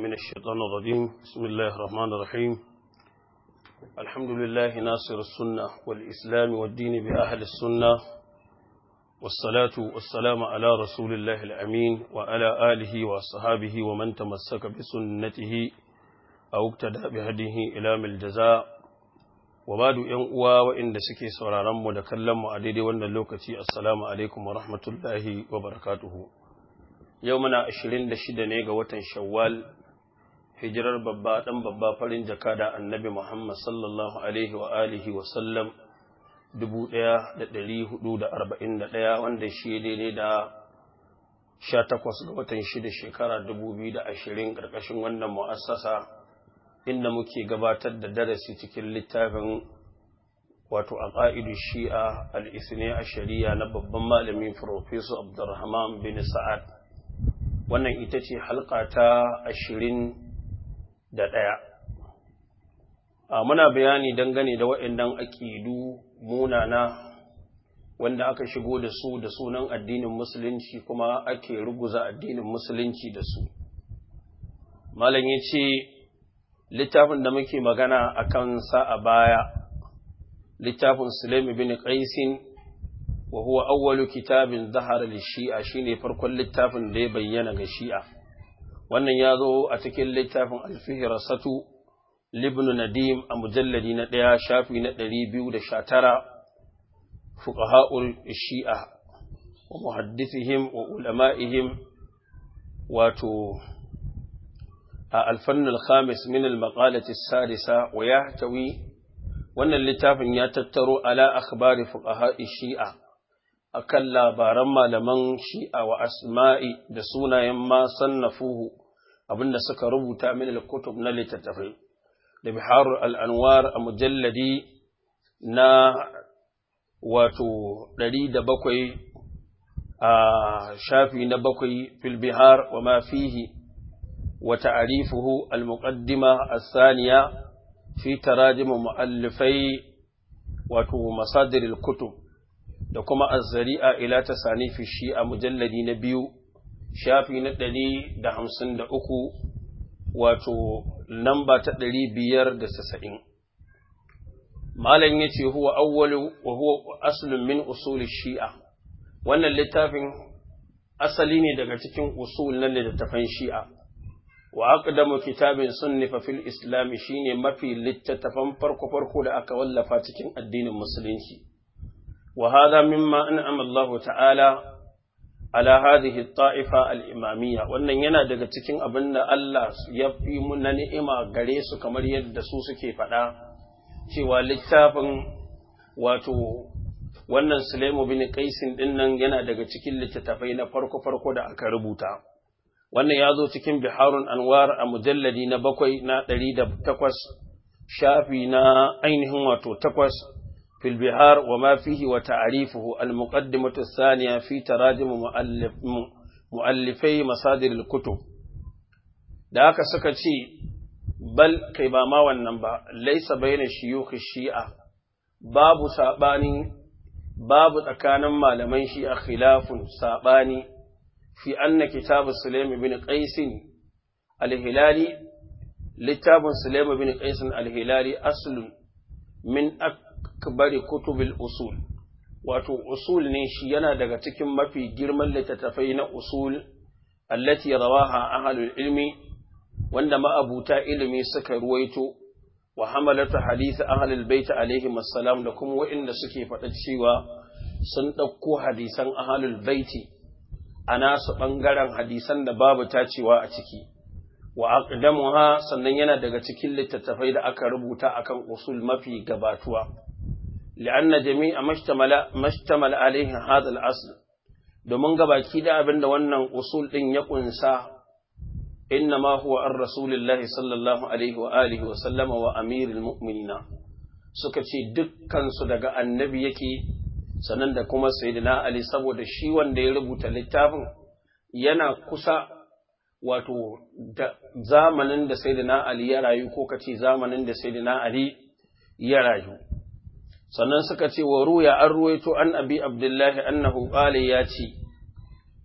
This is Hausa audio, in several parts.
من الشيطان الرجيم بسم الله الرحمن الرحيم الحمد لله ناصر السنة والإسلام والدين بأهل السنة والصلاة والسلام على رسول الله الأمين وعلى آله وصحابه ومن تمسك بسنته أو اقتدى بهديه إلى الجزاء وبعد ينقوى وإن سكي سرارم ودكلم وعديد وأن اللوكتي السلام عليكم ورحمة الله وبركاته yau muna ashirin da shida ne ga watan shawwal hijirar babba ɗan babba farin jaka da annabi Muhammad sallallahu alaihi wa alihi wa sallam dubu ɗaya da ɗari hudu da arba'in da ɗaya wanda shi daidai da sha takwas ga watan shida shekara dubu biyu da ashirin ƙarƙashin wannan mu'assasa inda muke gabatar da darasi cikin littafin wato a ƙa'idu shi'a al'isne a shari'a na babban malami Profesor Abdulrahman bin Sa'ad wannan ita ce halka ta ashirin da ɗaya. A muna bayani dangane da waɗannan aƙidu munana wanda aka shigo da su da sunan addinin musulunci kuma ake ruguza addinin musulunci da su. Malam ya ce, littafin da muke magana a kan sa a baya, littafin Sulaimi bin Qaisin وهو أول كتاب ظهر للشيعة شيني فرق littafin da ya bayyana ga shi'a wannan ya zo a cikin littafin alfihirasatu libnu nadim a mujalladi na ɗaya shafi na ɗari biyu da sha tara fuqaha'ul shi'a wa muhaddithihim wa ulama'ihim wato a alfannin khamis min al-maqalati sadisa wa yahtawi wannan littafin ya tattaro ala akhbari fuqaha'i shi'a akan labaran malaman shi'a wa asma'i da sunayen ma sannafuhu abinda suka rubuta min al-kutub na littattafai da bihar al-anwar a mujalladi na wato ɗari da bakwai a shafi na bakwai fil bihar wa ma fihi wa ta'arifuhu al-muqaddima as-saniya fi tarajim mu'allifai wato masadir al-kutub da kuma azzari'a ila ta sanifi shi a mujalladi na biyu shafi na ɗari da hamsin da uku wato lamba ta ɗari biyar da sasa'in malam ya ce huwa awwalu wa huwa aslun min usul shi'a wannan littafin asali ne daga cikin usul na littattafan shi'a wa aqdamu kitabin sunnifa fil islam shine mafi littattafan farko farko da aka wallafa cikin addinin musulunci وهذا مما أنعم الله تعالى على هذه الطائفة الإمامية wannan yana daga cikin abin da Allah ya fi na ni'ima gare su kamar yadda su suke faɗa cewa littafin wato wannan Sulaimu bin Qaisin din nan yana daga cikin littattafai na farko farko da aka rubuta wannan ya zo cikin Biharun Anwar a mujalladi na bakwai na ɗari da takwas shafi na ainihin wato takwas في البحار وما فيه وتعريفه المقدمة الثانية في تراجم مؤلف مؤلفي مصادر الكتب da aka suka ce bal kai ba ma wannan ba laisa baina shiyukh shi'a babu sabani babu tsakanin malaman shi'a khilafun sabani fi anna kitab sulaim ibn qais al-hilali littafin sulaim ibn qais al-hilali aslun min akbari kutubil usul wato usul ne shi yana daga cikin mafi girman littattafai na usul allati rawaha ahlul ilmi wanda ma'abuta ilimi suka ruwaito wa hamalatu hadith ahlul bait alaihi assalam da kuma waɗanda suke faɗa cewa sun ɗauko hadisan ahlul baiti a nasu ɓangaren hadisan da babu tacewa a ciki wa aqdamuha sannan yana daga cikin littattafai da aka rubuta akan usul mafi gabatuwa li'anna jami'a mashtamala mashtamala alaihi hadha al-asl domin gabaki da abinda wannan usul din ya kunsa innama huwa ar rasulillahi sallallahu alaihi wa alihi wa sallama wa amiril mu'minina suka ce dukkan su daga annabi yake sannan da kuma sayyidina ali saboda shi wanda ya rubuta littafin yana kusa wato da zamanin da Sayyidina Ali ya rayu ko kace zamanin da Sayyidina Ali ya rayu sannan suka ce wa ruya an ruwaito an abi abdullahi annahu qala ya ce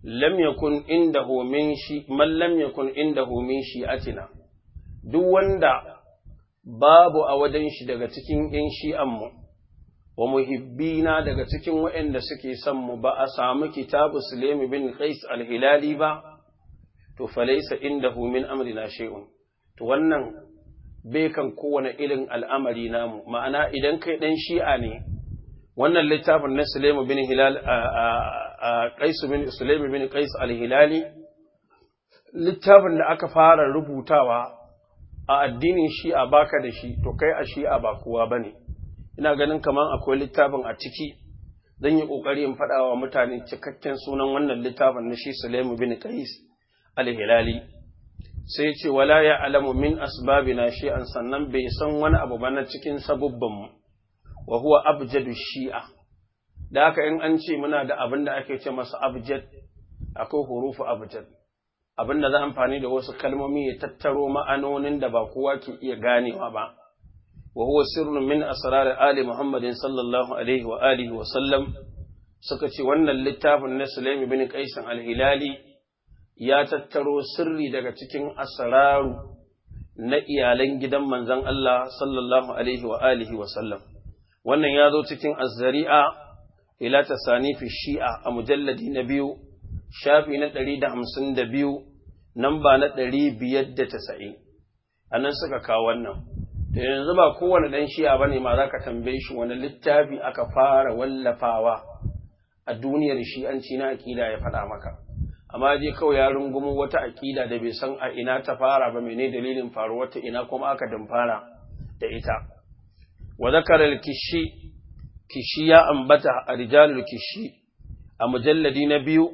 lam yakun indahu min shi man lam yakun indahu min shi'atina duk wanda babu a wajen shi daga cikin ‘yan shi'anmu, wa muhibbina daga cikin waɗanda suke son mu ba a samu kitabu Sulemi bin Qais al-Hilali ba, to falaisa inda min amrina shay'un. To wannan bai kan kowane irin al'amari namu, ma'ana idan kai ɗan shi'a ne, wannan littafin na Sulemi bin Hilal a Qais bin Sulemi bin Qais al-Hilali, littafin da aka fara rubutawa a addinin shi'a baka da shi to kai a shi'a ba kowa bane ina ganin kaman akwai littafin a ciki zan yi kokari in faɗa wa mutane cikakken sunan wannan littafin na shi Sulaimu bin Qais al-Hilali sai ce wala ya alamu min asbabina shi'an sannan bai san wani abu ba na cikin sabubban mu wa huwa abjadu shi'a da haka in an ce muna da abin da ake ce masa abjad akwai hurufu abjad abin da za amfani da wasu kalmomi ya tattaro ma'anonin da ba kowa ke iya ganewa ba wa huwa sirrun min asrar ali muhammadin sallallahu alaihi wa alihi wa sallam suka ce wannan littafin na sulaimi bin qais al-hilali ya tattaro sirri daga cikin asraru na iyalan gidan manzon Allah sallallahu alaihi wa alihi wa sallam wannan ya zo cikin az-zari'a ila tasanifi shi'a a mujalladi na biyu shafi na ɗari da hamsin da biyu namba na ɗari biyar da tasa'in a nan suka kawo wannan da yanzu ba kowane ɗan shi'a ba ne ma za ka tambaye shi wani littafi aka fara wallafawa a duniyar shi'anci na aƙida ya faɗa maka amma je kawai ya rungumo wata aƙida da bai san a ina ta fara ba mene dalilin faruwar ta ina kuma aka fara da ita wa zakara kishi kishi ya ambata a rijalul kishi a mujalladi na biyu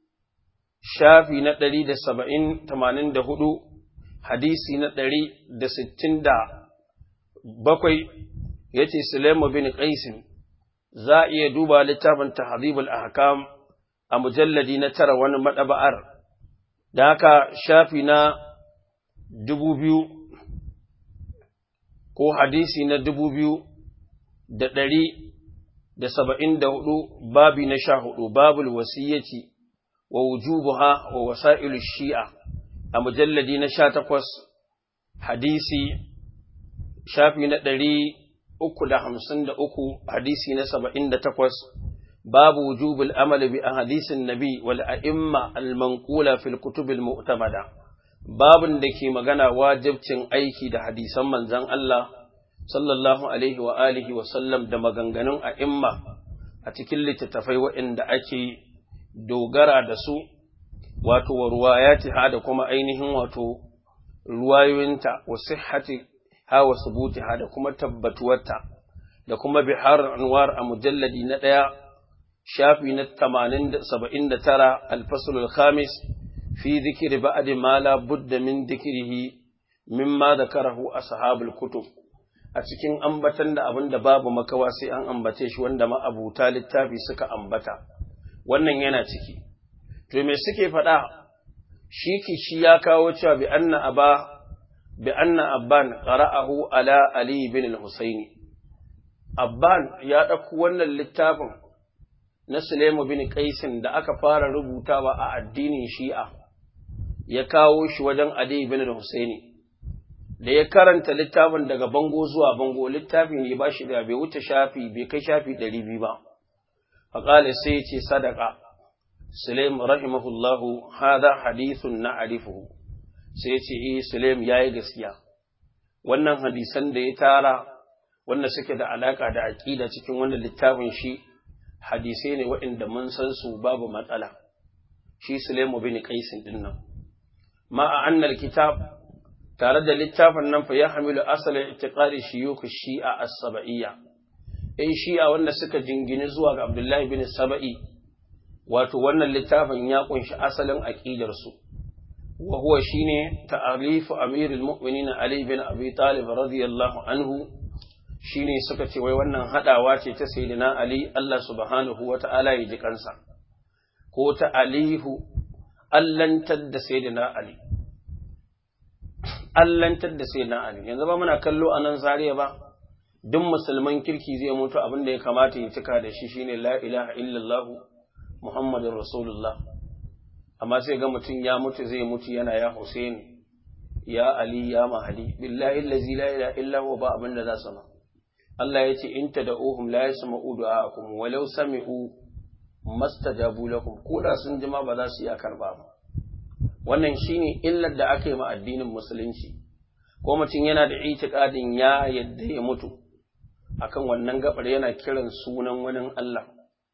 shafi na ɗari da saba'in tamanin da hudu hadisi na ɗari da sittin da bakwai ya ce Sulaimu bin Qaisin za a iya duba littafin tahdhibul ahkam a mujalladi na tara wani maɗaba'ar da haka shafi na dubu biyu ko hadisi na dubu biyu da ɗari da saba'in da hudu babi na sha hudu babul wasiyyaci wa wujubuha wa wasa'ilu shi'a a mujalladi na sha takwas hadisi shafi na ɗari uku da hamsin da uku hadisi na saba'in da takwas babu wujubul amali bi hadisin nabi wal a'imma al manqula fil kutubil mu'tamada babun da ke magana wajibcin aiki da hadisan manzon Allah sallallahu alaihi wa alihi wa sallam da maganganun a'imma a cikin littattafai waɗanda ake dogara da su wato wa ruwayatiha da kuma ainihin wato ruwayoyinta wa sihhati ha wa subutiha da kuma tabbatuwarta da kuma bihar anwar a mujalladi na ɗaya shafi na 79 alfasul al-khamis fi dhikri ba'd ma la budda min dhikrihi mimma dhakarahu ashabul kutub a cikin ambatan da abin da babu makawa sai an ambace shi wanda ma'abuta littafi suka ambata wannan yana ciki to me suke faɗa shi kishi ya kawo cewa bi anna aba bi anna abban qara'ahu ala ali bin al-husayn abban ya dauko wannan littafin na Sulaimu bin Qaisin da aka fara rubutawa a addinin Shi'a ya kawo shi wajen Ali bin al-Husaini da ya karanta littafin daga bango zuwa bango littafi ne ba shi da bai wuce shafi bai kai shafi ɗari biyu ba faƙali sai ce sadaka sulaim rahimahullahu hada hadithun na arifuhu sai ce eh sulaim ya yi gaskiya wannan hadisan da ya tara wanda suke da alaka da aƙida cikin wannan littafin shi hadisai ne waɗanda mun san su babu matsala shi sulaimu bin qaisin din nan ma'a annal kitab tare da littafin nan fa ya hamilu asalin itiqadi shiyukh shi'a as-saba'iyya in shi'a wanda suka jingini zuwa ga Abdullahi bin Saba'i wato wannan littafin ya kunshi asalin aqidar su wa huwa shine ta'alif amirul mu'minin Ali bin Abi Talib radiyallahu anhu shine suka ce wai wannan hadawa ce ta sayyidina Ali Allah subhanahu wata'ala ya ji kansa ko ta alihu allantar da sayyidina Ali allantar da sai na Ali yanzu ba muna kallo a nan zariya ba duk musulman kirki zai mutu abin da ya kamata ya cika da shi shine la ilaha illallah muhammadin rasulullah amma sai ga mutum ya mutu zai mutu yana ya Hussein ya Ali ya Mahdi billahi allazi la ilaha illa huwa ba abin da za su ma Allah ya ce in tad'uhum la yasma'u du'aakum walau sami'u mastajabu lakum koda sun jima ba za su iya karba ba wannan shine illar da aka yi ma addinin musulunci ko mutum yana da itiqadin ya yadda ya mutu akan wannan gabar yana kiran sunan wani Allah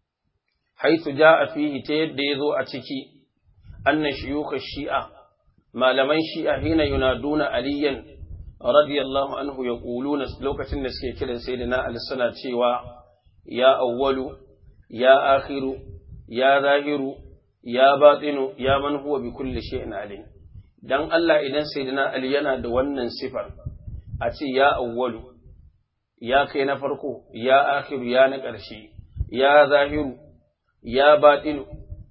haythu jaa fihi ta yadda yazo a ciki anna shuyukh shi'a malaman shi'a hina yunaduna aliyan radiyallahu anhu yaquluna lokacin da suke kiran sayyidina ali suna cewa ya awwalu ya akhiru ya zahiru ya batinu ya man huwa bi kulli shay'in alim dan Allah idan sayyidina Ali yana da wannan sifar a ce ya awwalu ya kai na farko ya akhiru ya na ƙarshe ya zahiru ya batinu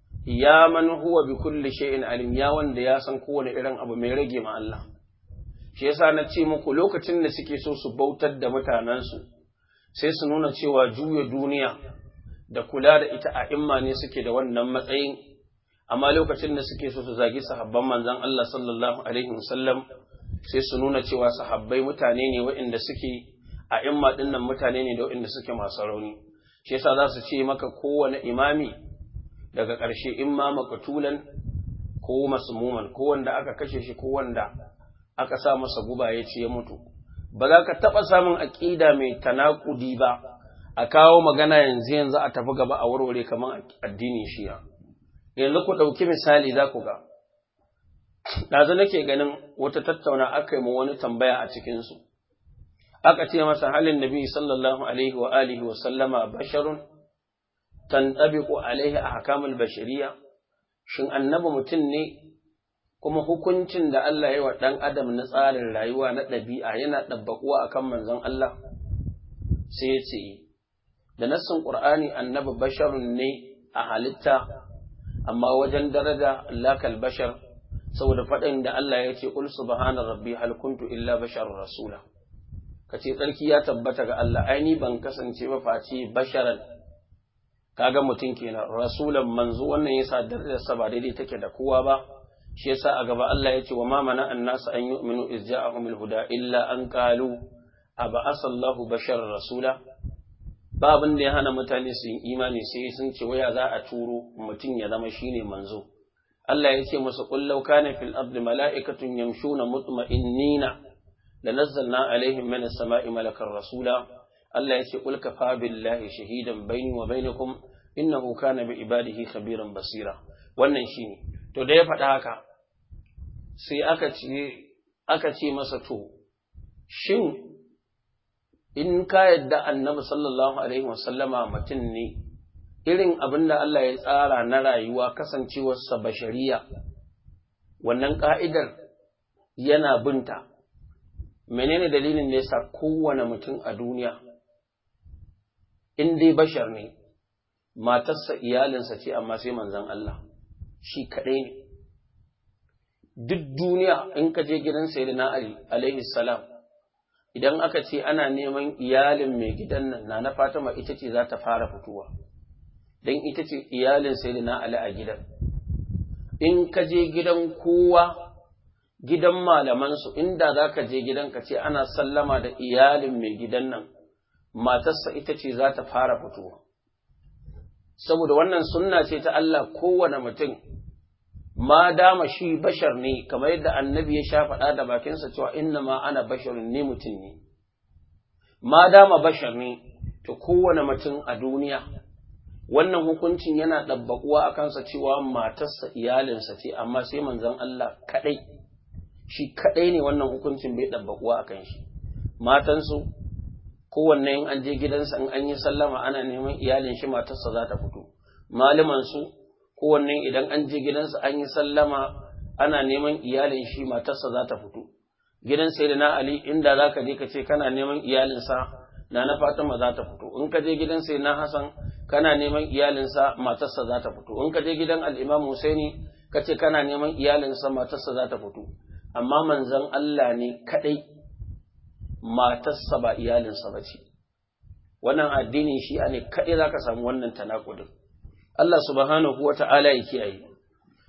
ya man huwa bi kulli shay'in alim ya wanda ya san kowane irin abu mai rage ma Allah shi yasa na ce muku lokacin da suke so su bautar da mutanensu sai su nuna cewa juya duniya da kula da ita a imma ne suke da wannan matsayin amma lokacin da suke so su zagi sahabban manzon Allah sallallahu alaihi wasallam sai su nuna cewa sahabbai mutane ne waɗanda suke a imma dinnan mutane ne da waɗanda suke masu rauni shi yasa za su ce maka kowane imami daga ƙarshe in ma makatulan ko masmuman ko wanda aka kashe shi ko wanda aka sa masa guba ya ce ya mutu ba za ka taɓa samun aƙida mai tanakudi ba a kawo magana yanzu yanzu a tafi gaba a warware kamar addinin shiya yanzu ku ɗauki misali za ku ga ɗazu nake ganin wata tattauna aka yi ma wani tambaya a cikinsu aka ce masa halin nabi sallallahu alaihi wa alihi wa sallama basharun tantabiqu alaihi ahkamul bashariya shin annabi mutum ne kuma hukuncin da Allah ya wa ɗan adam na tsarin rayuwa na ɗabi'a yana ɗabbaƙuwa akan manzon Allah sai ya ce da nassin Qur'ani annabi basharun ne a halitta amma wajen daraja lakal bashar saboda faɗin da Allah ya ce qul subhana rabbi hal kuntu illa basharun rasula kace tsarki ya tabbata ga Allah ai ni ban kasance ba face basharan kaga mutum kenan rasulan manzo wannan yasa darajarsa ba daidai take da kowa ba shi yasa a gaba Allah ya ce wa ma mana annas an yu'minu iz ja'ahumul huda illa an qalu aba'asallahu bashar rasula ba abin da ya hana mutane su yi imani sai sun ce waya za a turo mutum ya zama shine manzo Allah ya ce musu qul law kana fil ardi mala'ikatun yamshuna mutma'innina lanazzalna alaihim min as-sama'i malakan rasula Allah ya ce qul kafa billahi shahidan baini wa bainakum innahu kana bi ibadihi khabiran basira wannan shine to da ya faɗa haka sai aka ce aka ce masa to shin in ka yadda annabi sallallahu alaihi wasallama mutum ne irin abin da Allah ya tsara na rayuwa kasancewarsa bashariya wannan ka'idar yana binta menene dalilin da yasa kowane mutum a duniya in dai bashar ne matarsa iyalinsa ce amma sai manzon Allah shi kaɗai ne duk duniya in ka je gidan sayyidina Ali alaihi salam idan aka ce ana neman iyalin mai gidan nan na na Fatima ita ce za ta fara fitowa dan ita ce iyalin sayyidina Ali a gidan in ka je gidan kowa gidan malaman su inda za ka je gidan ka ce ana sallama da iyalin mai gidan nan matarsa ita ce za ta fara fitowa saboda wannan sunna ce ta Allah kowane mutum ma dama shi bashar ne kamar yadda annabi ya sha faɗa da bakinsa cewa inna ma ana basharun ne mutum ne ma dama bashar ne to kowane mutum a duniya wannan hukuncin yana ɗabbaƙuwa a kansa cewa matarsa iyalinsa ce amma sai manzon Allah kaɗai shi kaɗai ne wannan hukuncin bai ɗabbaƙuwa a kan shi matansu kowanne in an je gidansa in an yi sallama ana neman iyalin shi matarsa za ta fito malamansu kowanne idan an je gidansa an yi sallama ana neman iyalin shi matarsa za ta fito gidan sai na ali inda za ka je ka ce kana neman iyalinsa na na fatima za ta fito in ka je gidan sai na hasan kana neman iyalinsa matarsa za ta fito in ka je gidan al'imam husaini ka ce kana neman iyalinsa matarsa za ta fito amma manzon allah ne kadai matarsa ba iyalinsa ba ce wannan addinin shi'a ne kadai za ka samu wannan tanakudin Allah subhanahu wa ta'ala ya kiyaye.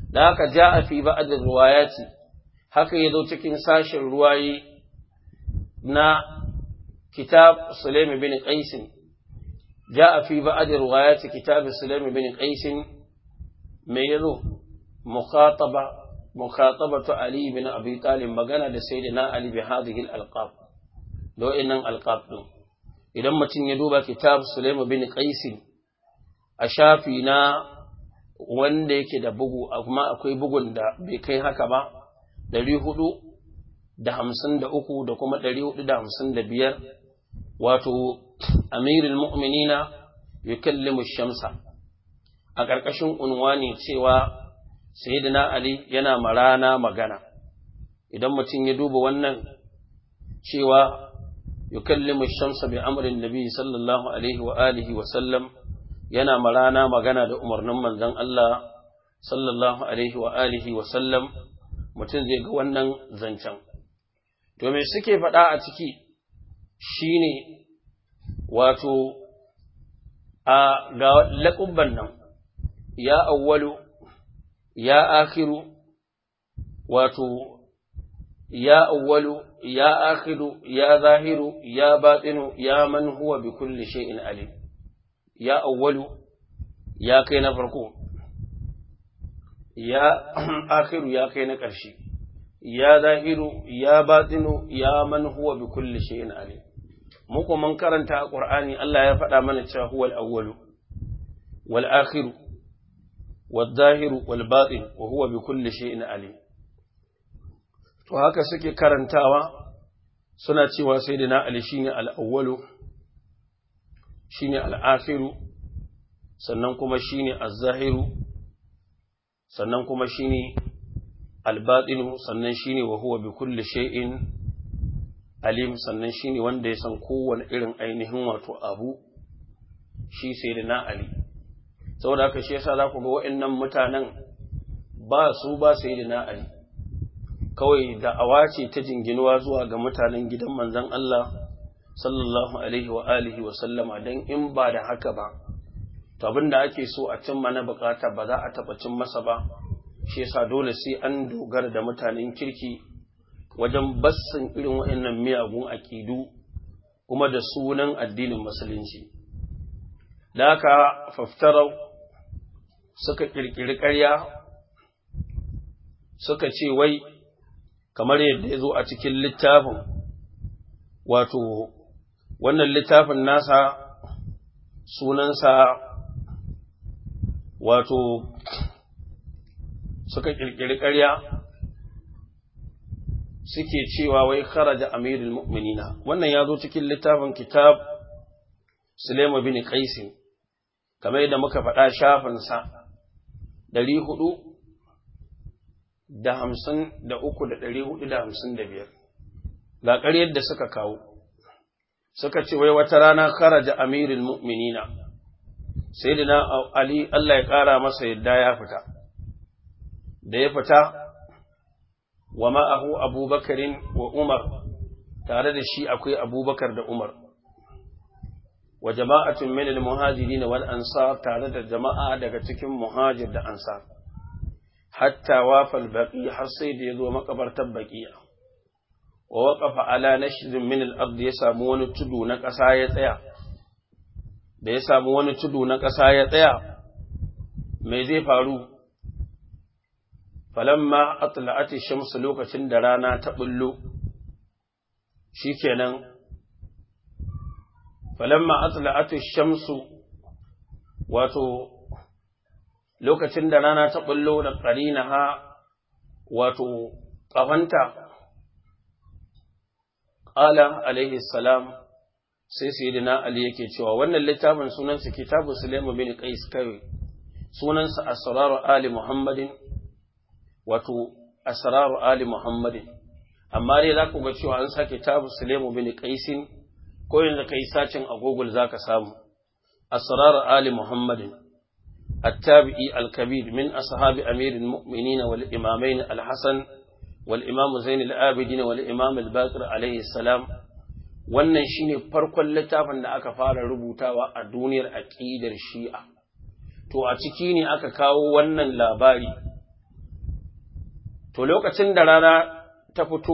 da haka ja'a fi ba'd riwayati haka yazo cikin sashin ruwayi na kitab Sulaim bin Qais ja'a fi ba'd riwayati kitab Sulaim bin Qais me yazo mukhataba mukhatabatu Ali bin Abi Talib magana da sayyidina Ali bi hadhihi al-alqab do innan alqab din idan mutum ya duba kitab Sulaim bin Qais a shafi na wanda yake da bugu amma akwai bugun da bai kai haka ba ɗari hudu da hamsin da uku da kuma ɗari hudu da hamsin da biyar wato amirin mu'minina yukallimu shamsa a ƙarƙashin unwani cewa sayyidina ali yana marana magana idan mutum ya duba wannan cewa yukallimu shamsa bi amrin nabi sallallahu alaihi wa alihi wa sallam yana marana magana da umarnin manzon Allah sallallahu alaihi wa alihi wa sallam mutum zai ga wannan zancen to me suke faɗa a ciki shine wato a ga laƙubban nan ya awwalu ya akhiru wato ya awwalu ya akhiru ya zahiru ya batinu ya man huwa bi kulli shay'in alim ya awwalu ya kai na farko ya akhiru ya kai na ƙarshe ya zahiru ya batinu ya man huwa bi kulli shay'in alim muku mun karanta a qur'ani Allah ya faɗa mana cewa huwal awwalu wal akhiru wal zahiru wal batin wa huwa bi kulli shay'in alim to haka suke karantawa suna cewa sayyidina ali shine al awwalu shine al'afiru sannan kuma shine az-zahiru sannan kuma shine al-batinu sannan shine wa huwa bi kulli shay'in alim sannan shine wanda ya san kowane irin ainihin wato abu shi sai da na ali saboda haka shi yasa za ku ga wa'annan mutanen ba su ba sai da na ali kawai da'awa ce ta jinginuwa zuwa ga mutanen gidan manzon Allah sallallahu alaihi wa alihi wa sallama don in ba da haka ba, to abin da ake so a cimma na bukata ba za a taɓa cin masa ba, shi yasa dole sai an dogara da mutanen kirki wajen bassin irin waɗannan miyagun aƙidu kuma da sunan addinin musulunci. Da haka faftarau suka ƙirƙiri ƙarya suka ce wai kamar yadda ya zo a cikin littafin wato wannan littafin nasa sunansa wato suka ƙirƙiri ƙarya suke cewa wai kharaja amirul mu'minina wannan ya zo cikin littafin kitab Sulaiman bin Qais kamar yadda muka faɗa shafinsa ɗari hudu da hamsin da uku da ɗari hudu da hamsin da biyar ga ƙaryar da suka kawo suka ce wai wata rana kharaja amirul mu'minina sayyidina ali Allah ya ƙara masa yadda ya fita da ya fita wa ma'ahu abubakarin wa umar tare da shi akwai abubakar da umar wa jama'atun min al-muhajirin wal ansar tare da jama'a daga cikin muhajir da ansar hatta wafal baqi har sai da yazo makabartar baqiya wa waqafa ala nashdin min al-ard ya samu wani tudu na ƙasa ya tsaya da ya samu wani tudu na ƙasa ya tsaya me zai faru falamma atla'at ash-shams lokacin da rana ta bullo shikenan falamma atla'at ash-shams wato lokacin da rana ta bullo da qarinaha wato kafanta qala alaihi salam sai sayyidina ali yake cewa wannan littafin sunansa kitabu sulaiman bin qais kai sunansa asrar ali muhammadin wato asrar ali muhammadin amma dai za ku ga cewa an sa kitabu sulaiman bin qais ko yanzu kai sacin a google zaka samu asrar ali muhammadin التابعي الكبير من أصحاب أمير المؤمنين والإمامين الحسن والإمام زين الآبدين والإمام الباقر عليه السلام wannan shine farkon littafin da aka fara rubutawa a duniyar aƙidar shi'a to a ciki ne aka kawo wannan labari to lokacin da rana ta fito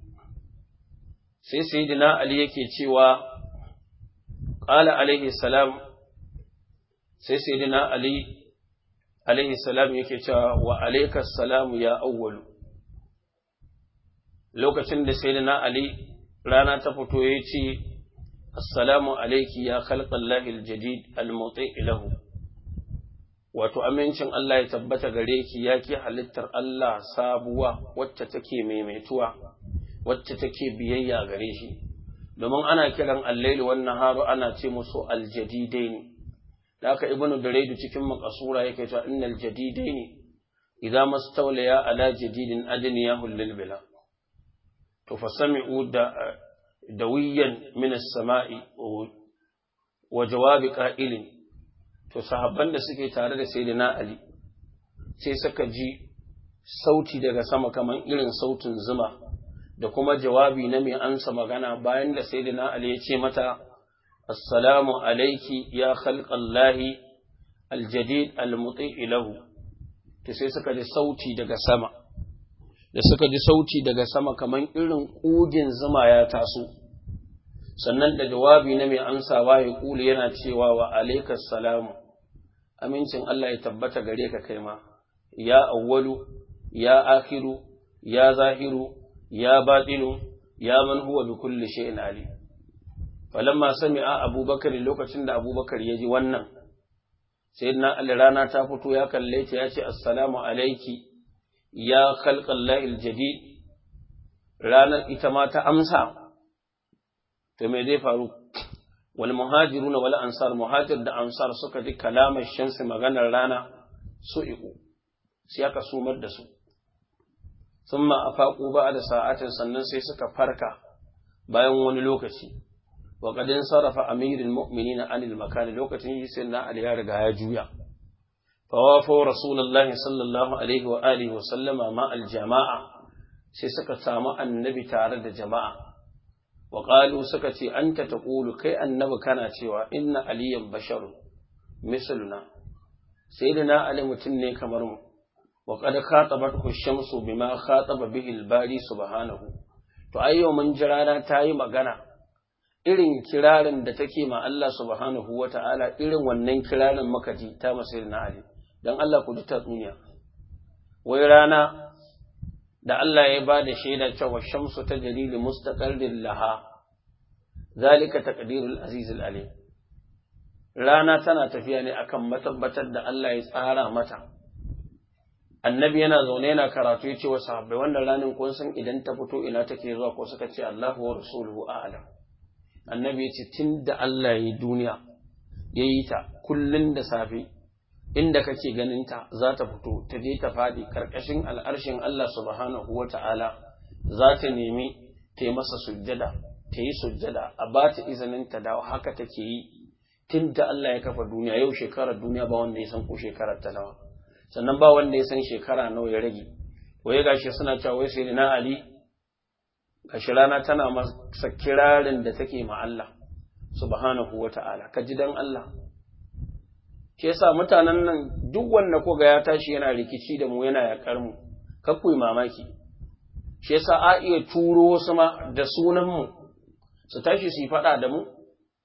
sai sayyidina ali yake cewa qala alaihi salam sai sayyidina ali alaihi salam yake cewa wa alaikas salam ya awwalu lokacin da sayyidina ali rana ta fito ya ce assalamu alaiki ya khalqallahi aljadid almuti lahu wato amincin Allah ya tabbata gare ki ya ki halittar Allah sabuwa wacce take maimaituwa wacce take biyayya gare shi domin ana kiran al-laili wan naharu ana ce musu aljadidaini da aka ibnu duraidu cikin makasura yake cewa innal jadidaini idza mastawliya ala jadidin adniyahu lil bila to fasami'u da dawiyan min as-sama'i wa jawabi qa'ilin to sahabban da suke tare da sayyidina ali sai suka ji sauti daga sama kaman irin sautin zuma da kuma jawabi na mai ansa magana bayan da sayyidina ali ya ce mata assalamu alayki ya khalqallahi aljadid almuti lahu to sai suka ji sauti daga sama da suka ji sauti daga sama kaman irin kugin zuma ya taso sannan da jawabi na mai amsawa ya kuli yana cewa wa alaikas salamu amincin Allah ya tabbata gare ka kai ma ya awwalu ya akhiru ya zahiru ya batinu ya man huwa bi kulli shay'in ali falamma sami'a abubakar lokacin da abubakar ya ji wannan sayyidina ali rana ta fito ya kalle ta ya ce assalamu alayki ya khalqallahi aljadid ranar ita ma ta amsa to me zai faru wal muhajiruna wal ansar muhajir da ansar suka ji kalamar shamsi maganar rana su iku sai aka sumar da su thumma afaqu ba'da sa'atin sannan sai suka farka bayan wani lokaci wa qad sarafa amirul mu'minin anil makan lokacin yi sai na ali ya riga ya juya fawafo rasulullahi sallallahu alaihi wa alihi wa sallama ma al jama'a sai suka samu annabi tare da jama'a وقالوا سكتي أنت تقول كي النبي كان cewa إن عليا بشر مثلنا سيدنا علي متني كمرم وقد خاطبته الشمس بما خاطب به الباري سبحانه to ayyo mun jirana ta yi magana irin kirarin da take ma Allah subhanahu wa ta'ala irin wannan kirarin muka ji ta masir na Ali don Allah ku ji tatsuniya wai rana da Allah ya ba da shaida cewa shamsu ta jalili mustaqarrin laha zalika taqdirul azizul alim rana tana tafiya ne akan matabbatar da Allah ya tsara mata annabi yana zaune yana karatu ya ce wa sahabbai wannan ranin kun san idan ta fito ina take zuwa ko suka ce Allahu wa rasuluhu a'lam annabi ya ce tunda Allah ya yi duniya ya yi ta kullun da safe inda kake ganinta za ta fito ta je ta faɗi ƙarƙashin al'arshin Allah subhanahu wa ta'ala za ta nemi ta yi masa sujjada, ta yi sujjada, a ba ta izinin ta dawo haka take yi tun da Allah ya kafa duniya yau shekarar duniya ba wanda ya san ko shekarar ta nawa. Sannan ba wanda ya san shekara nawa ya rage, waye gashi suna cewa wai sai na Ali, gashi rana tana masa kirarin da take ma Allah subhanahu wa ta'ala, ka ji dan Allah. ke yasa mutanen nan duk wanda ko ga ya tashi yana rikici da mu yana yakar mu kakku mamaki shi yasa a iya turo wasu ma da sunan mu su tashi su yi faɗa da mu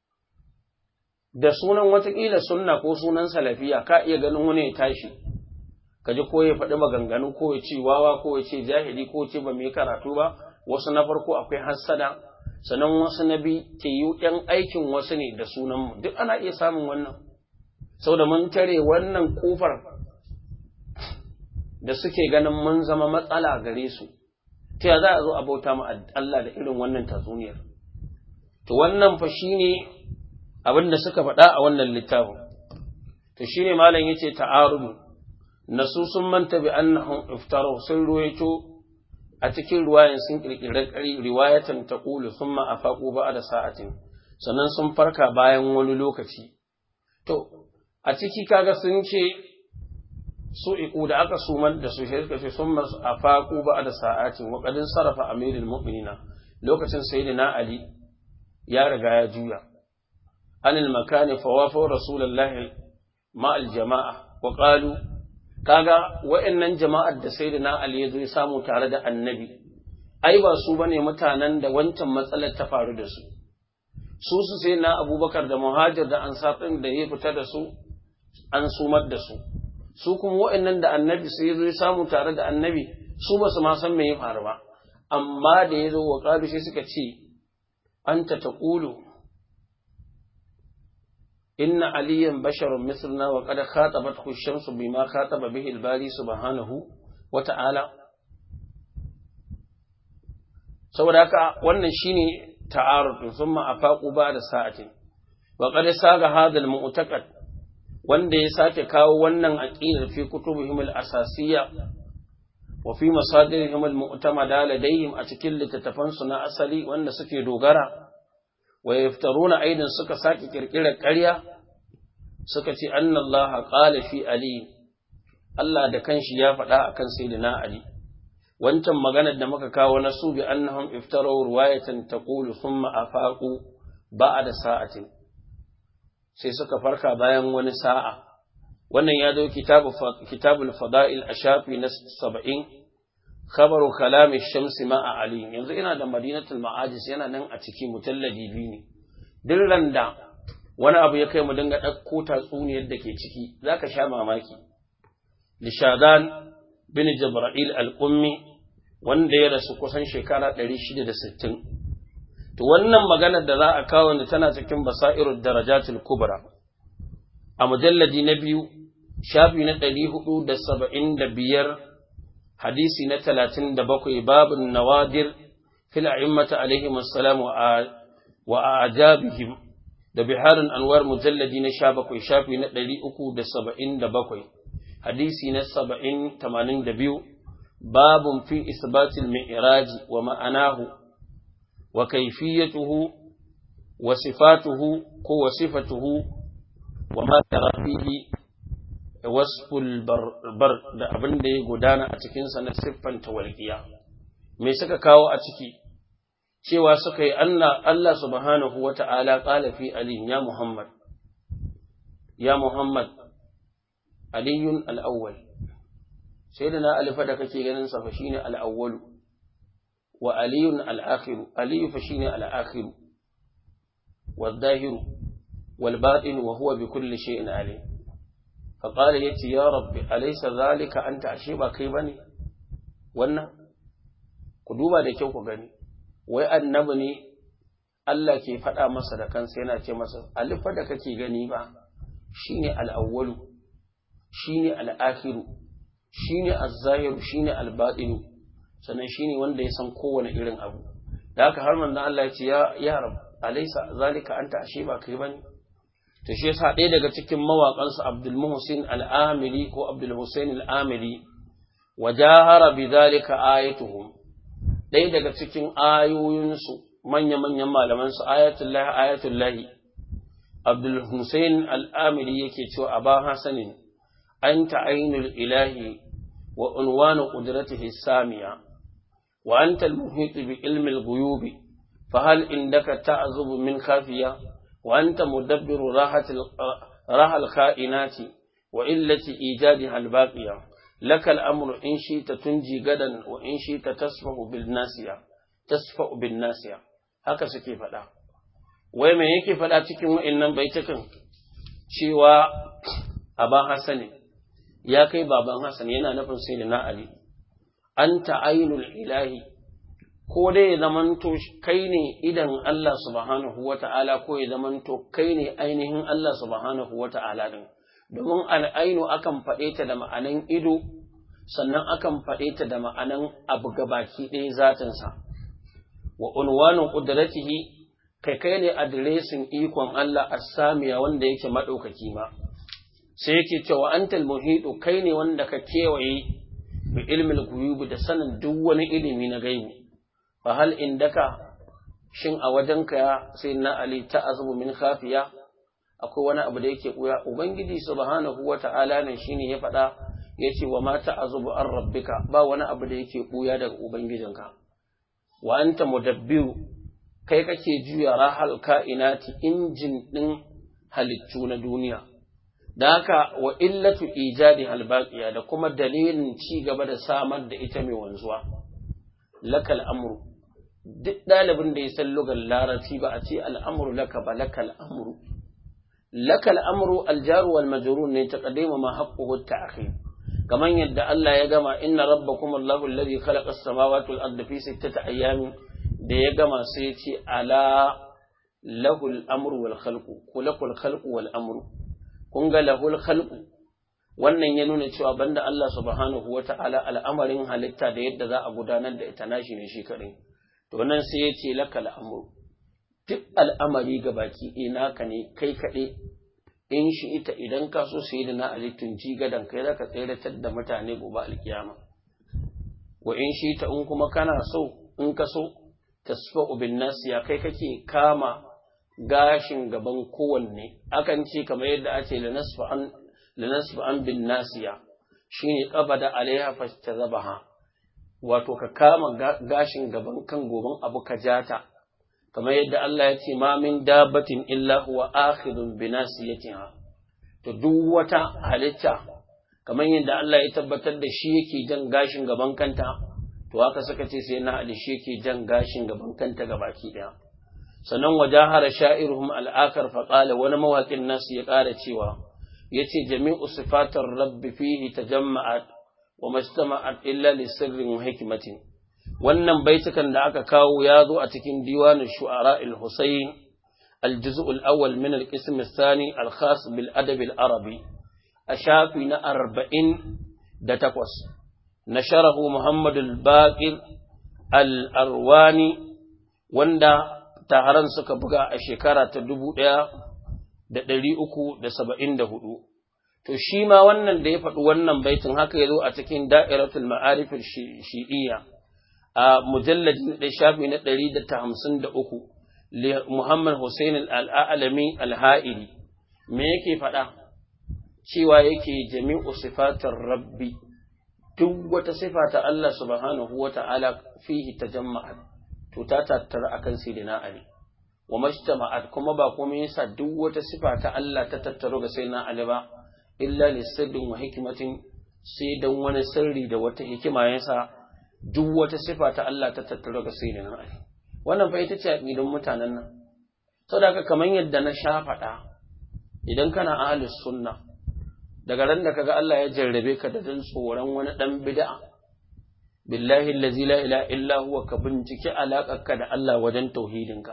da sunan watakila sunna ko sunan salafiya ka iya ganin wani ya tashi ka ji ko ya faɗi maganganu ko ya ce wawa ko ya ce jahili ko ce ba mai karatu ba wasu na farko akwai hassada sannan wasu na bi ke yi ‘yan aikin wasu ne da sunan mu duk ana iya samun wannan sau da mun tare wannan kofar da suke ganin mun zama matsala gare su, ta za a zo a bauta ma Allah da irin wannan tatsuniyar. To wannan fa shi ne abin da suka faɗa a wannan littafin. To shi ne malam ya ce ta'arudu, nasu sun manta bi annahum iftaru sun ruwaito a cikin ruwayan sun ƙirƙirar riwayatan ta ƙulu sun ma a faƙo ba da sa'atin, sannan sun farka bayan wani lokaci. To, a ciki kaga sun ce su iku da aka sumar da su shi suka ce sun masu a faƙu ba da sa'atin wa ƙadin sarrafa amirin mu'minina lokacin sayyidina ali ya riga ya juya anil makani fa wafa rasulullahi ma al jama'a wa qalu kaga wa'annan jama'ar da sai da na Ali ya zo ya samu tare da annabi ai ba su bane mutanen da wancan matsalar ta faru da su su su sai na abubakar da muhajir da ansar ɗin da ya fita da su an sumar da su su kuma wa'annan da annabi sai ya zo ya samu tare da annabi su ba su ma san me ya faru ba amma da ya zo wa ƙalu sai suka ce anta taqulu inna aliyan basharun misluna wa qad khatabathu ash-shamsu bima khataba bihi al-bari subhanahu wa ta'ala saboda haka wannan shine ta'arud thumma afaqu ba'da sa'atin wa qad saga hadha al-mu'taqad wanda ya sake kawo wannan aqidar fi kutubihim al-asasiyya wa fi masadirihim al-mu'tamada ladayhim a cikin littattafan su na asali wanda suke dogara wa yaftaruna aidan suka sake kirkirar ƙarya suka ce anna Allah qala fi ali Allah da kanshi ya faɗa akan sayyidina ali wancan maganar da muka kawo na su bi annahum iftaru riwayatan taqulu thumma afaqu ba'da sa'atin sai suka farka bayan wani sa'a wannan ya zo kitabu kitabul fada'il a shafi na 70 khabaru kalam ash-shams ma'a ali yanzu ina da madinatul ma'ajis yana nan a ciki mujalladi biyu ne dillan da wani abu ya kai mu dinga ɗauko tatsuniyar da ke ciki zaka sha mamaki lishadan bin jibril al-ummi wanda ya rasu kusan shekara 660 to wannan maganar da za a kawo ni tana cikin basairud darajatul kubra a mujalladi na biyu shafi na 475 hadisi na 37 babun nawadir fil a'immati alaihim assalam wa ajabihim da biharun anwar mujalladi na 17 shafi na 377 hadisi na 70 82 باب في إثبات المعراج ومعناه وكيفيته وصفاته وصفته وما ترى فيه وصف البر da abin da ya gudana a cikinsa na siffanta walƙiya me suka kawo a ciki cewa suka yi Allah subhanahu wa ta'ala ƙala fi Ali ya Muhammad ya Muhammad aliyun al'awwal sai da na alifa da kake ganin sa fa shine al-awwalu wa aliyun al-akhiru aliyu fa shine al-akhiru wal-zahiru wal-batin wa huwa bi kulli shay'in alim fa qala yati ya rabbi alaysa zalika anta ashe ba kai bane wannan ku duba da kyau ku gani wai annabi ne Allah ke faɗa masa da kansa yana ce masa alifa da kake gani ba shine al-awwalu shine al-akhiru shine az-zahiru shine al-batinu sannan shine wanda ya san kowane irin abu da haka har manzon Allah ya ce ya ya rab alaysa zalika anta ashe ba kai bane to shi yasa ɗaya daga cikin mawaƙan su Abdul Muhsin al-Amili ko Abdul Hussein al-Amili wajahara bidhalika ayatuhum ɗaya daga cikin ayoyin su manya-manyan malaman su ayatullahi ayatullahi Abdul Hussein al-Amili yake cewa aba hasanin أنت عين الإله وعنوان قدرته السامية وأنت المحيط بعلم الغيوب فهل عندك تعذب من خافية وأنت مدبر راحة راحة الخائنات وإلة إيجادها الباقية لك الأمر إن شئت تنجي غدا وإن شئت تصفح بالناسية تصفح بالناسية haka suke faɗa wai me yake faɗa cikin wa'annan baitukan cewa aba hasani ya kai baban Hassan yana nufin sai da na Ali, an ta'ainul ilahi, ko dai ya zamanto kai ne idan Allah subhanahu wa ta'ala ko ya zamanto kai ne ainihin Allah subhanahu wa ta'ala ɗin, domin al'ainu akan faɗe ta da ma'anan ido, sannan akan faɗe ta da ma'anan abu gabaki ɗaya zatinsa. Wa unwanin ƙudratihi kai kai ne adiresin ikon Allah a samiya wanda yake maɗaukaki ma. sai yake cewa antal muhidu kai ne wanda ka kewaye bi ilmin guyubi da sanin duk wani ilimi na gaibu fa hal indaka shin a wajenka ya sai na ali ta azubu min khafiya akwai wani abu da yake kuya ubangiji subhanahu wata'ala ne shine ya faɗa yace wa ma ta azubu an rabbika ba wani abu da yake kuya daga ubangijinka wa anta mudabbiru kai kake juya rahal ka'inati injin din halittu na duniya da haka wa illatu ijadi halbaqiya da kuma dalilin ci gaba da samar da ita mai wanzuwa lakal amru duk ɗalibin da ya san lugar larabci ba a ce al'amru laka ba lakal amru lakal amru aljaru wal majrur ne taqdima ma haqquhu ta'khir kaman yadda Allah ya gama inna rabbakum Allahu alladhi khalaqa as-samawati wal arda fi sittati ayyamin da ya gama sai ya ce ala lahul amru wal khalqu kulakul khalqu wal amru kun ga lahul khalqu wannan ya nuna cewa banda Allah subhanahu wata'ala al'amarin halitta da yadda za a gudanar da ita nashi ne shi kadai to nan sai ya ce lakal amru duk al'amari ga baki ɗaya naka ne kai kaɗai in shi ita idan ka so sai da na alittun ji gadan kai zaka tseratar da mutane gobe alkiyama wa in shi ta in kuma kana so in ka so tasfa bin nasiya kai kake kama gashin gaban kowanne akan ce kamar yadda ake lanasfa an lanasfa an bin nasiya shine qabada alaiha fastazabaha wato ka kama gashin gaban kan goban abu ka jata kamar yadda Allah ya ce ma min dabbatin illa huwa akhidun bi nasiyatiha to duk wata halitta kamar yadda Allah ya tabbatar da shi yake jan gashin gaban kanta to haka suka ce sai na Ali shi yake jan gashin gaban kanta gabaki daya sannan wajahara sha'iruhum al'akar faƙala wani mawaƙin nasu ya ƙara cewa ya ce jami'u sifatar rabbi fihi ta jama'at wa mastama'at illa li sirrin hikimatin wannan baitukan da aka kawo ya zo a cikin diwanin shu'ara al-husayn al-juz'u al-awwal min al-qism ath-thani al-khas bil adab al-arabi a shafi na 48 nasharahu muhammad al-baqir al-arwani wanda taharan suka buga a shekara ta dubu ɗaya da ɗari uku da saba'in da hudu. To, shi ma wannan da ya faɗi wannan baitin haka ya zo a cikin da'iratul ma'arifin shi'iyya a mujalladin da shafi na ɗari da ta hamsin da uku, Muhammad Hussein al'alami al-ha'iri, me yake faɗa? Cewa yake jami'u sifatar rabbi, duk wata sifa ta Allah subhanahu wa ta'ala fihi ta jama'at. to ta tattara akan sayyidina Ali wa majtama'at kuma ba kuma yasa duk wata sifa ta Allah ta tattaro ga sayyidina Ali ba illa li sirrin wa hikmatin sai dan wani sirri da wata hikima yasa duk wata sifa ta Allah ta tattaro ga sayyidina Ali wannan fa ita ce aqidan mutanen nan saboda haka kamar yadda na sha faɗa idan kana ahlus sunna daga ran da kaga Allah ya jarrabe ka da dan tsoron wani dan bid'a billahi allazi la ilaha illa huwa ka binciki alaƙarka da Allah wajen tauhidinka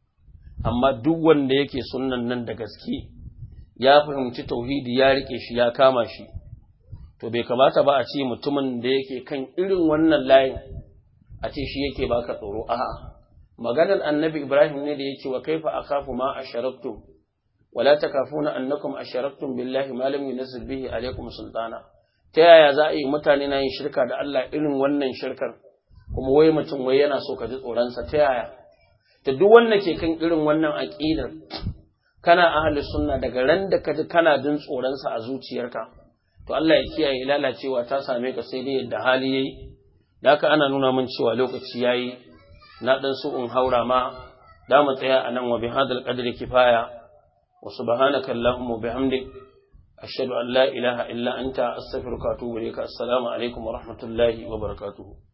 amma duk wanda yake sunnan nan da gaske ya fahimci tauhidi ya rike shi ya kama shi to bai kamata ba a ce mutumin da yake kan irin wannan layin a ce shi yake baka tsoro a'a maganar annabi Ibrahim ne da yake wa kaifa akhafu ma asharaktum wala takafuna annakum asharaktum billahi ma lam yunzil bihi alaykum sultana ta yaya za a yi mutane na yin shirka da Allah irin wannan shirkar kuma wai mutum wai yana so ka ji tsoronsa ta yaya ta duk wanda ke kan irin wannan aƙidar kana ahli sunna daga ran da ka ji kana jin tsoronsa a zuciyarka to Allah ya kiyaye lalacewa ta same ka sai dai yadda hali yayi da haka ana nuna min cewa lokaci yayi na dan so in haura ma da mu tsaya a nan wa bihadal qadri kifaya wa subhanaka allahumma bihamdik أشهد أن لا إله إلا أنت أستغفرك وأتوب إليك السلام عليكم ورحمة الله وبركاته